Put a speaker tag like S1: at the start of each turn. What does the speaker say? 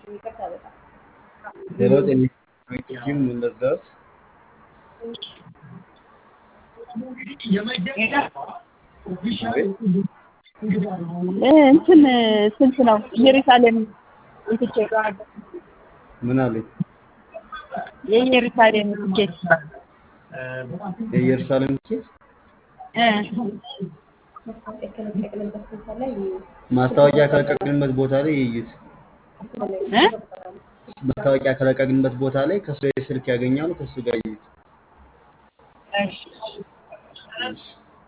S1: ሄሎ ጤና ጂም እንደርዳት
S2: እንትን ስንት ነው ኢየሩሳሌም ትኬት?
S1: ምን አለኝ?
S2: የኢየሩሳሌም ትኬት
S1: የኢየሩሳሌም ትኬት
S2: እ
S1: ማስታወቂያ ከለቀቅንበት ቦታ ላይ ይዩት።
S2: እ
S1: ማስታወቂያ ከለቀቅንበት ቦታ ላይ ከሱ ስልክ ያገኛሉ። ከሱ ጋር ይዩት።
S2: እሺ
S1: እሺ